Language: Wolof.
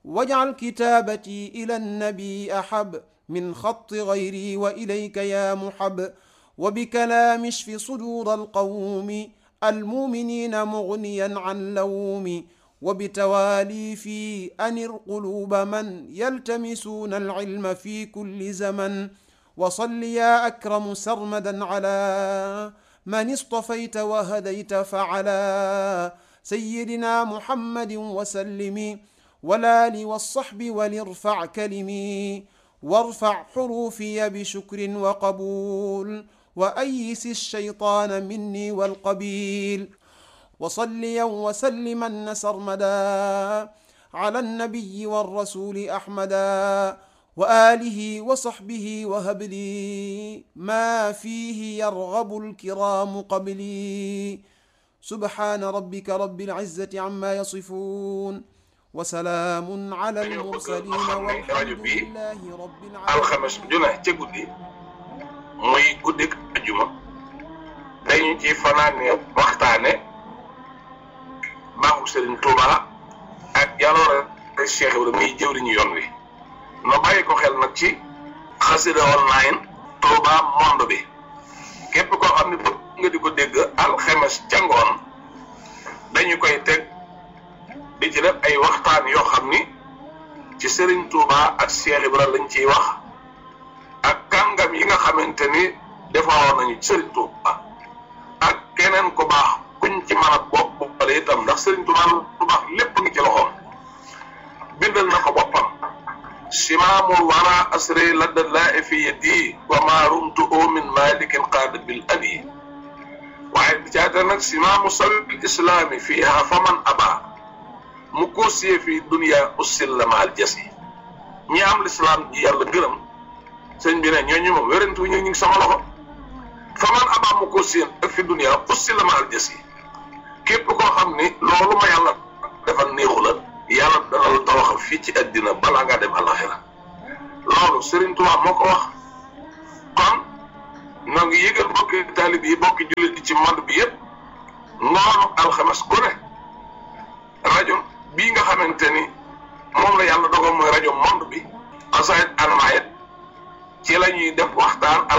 واجعل كتابتي إلى النبي أحب من خط غيري وإليك يا محب وبكلام اشف صدور القوم المؤمنين مغنيا عن لوم وبتوالي في أنر قلوب من يلتمسون العلم في كل زمن وصل يا أكرم سرمدا على من اصطفيت وهديت فعلى سيدنا محمد وسلم والآل والصحب ولارفع كلمي وارفع حروفي بشكر وقبول وأيس الشيطان مني والقبيل وصليا وسلما سرمدا على النبي والرسول أحمدا وآله وصحبه وهب لي ما فيه يرغب الكرام قبلي سبحان ربك رب العزة عما يصفون وسلام على المرسلين والحمد لله رب alxames العالمين ju ne ca guddi muy guddik ajuma dañu ci fanaane waxtaane baaxu Serigne Touba ak jaloore Cheikh Ibrahima muy jëwriñu yoon wi no bàyyi ko xel nag ci xasida online Touba monde bi képp koo xam ne bëgg nga di ko dégg alxames ca ngoon dañu koy teg di ci def ay waxtaan yoo xam ni ci Serigne Touba ak Cheikh Ibrahima lañ ciy wax ak kàngam yi nga xamante ni defaroon nañu ci Serigne Touba ak keneen ku baax kuñ ci mën a bopp boppale itam ndax Serigne Touba lu baax lépp ngi ci loxoom bindal na ko boppam simaamul wara asri ladda laa fi yadi wa ma rumtu min malikin qaada bil abi waaye bi caata nag simaamu sabil islaami fiiha faman aba mu koosiyee fi dunia ussil la maal jasi ñi am lislaam ji yàlla gërëm sëñ bi ne ñooñu moom wérantu ñu ngi sama loxo fa man abaa mu koosiyee ak fi dunia ussil la maal jasi képp koo xam ni loolu ma yàlla defal néexu la yàlla dana la tawaxal fii ci àddina balaa ngaa dem àllaxira loolu Serigne Touba moo ko wax kon noo ngi yëgal bokki taalib yi bokki jullit yi ci monde bi yëpp ngoonu alxames ku ne rajo bii nga xamante ni moom la yàlla dogal mooy rajo monde bi xasaayit anamaayit ci la ñuy def waxtaan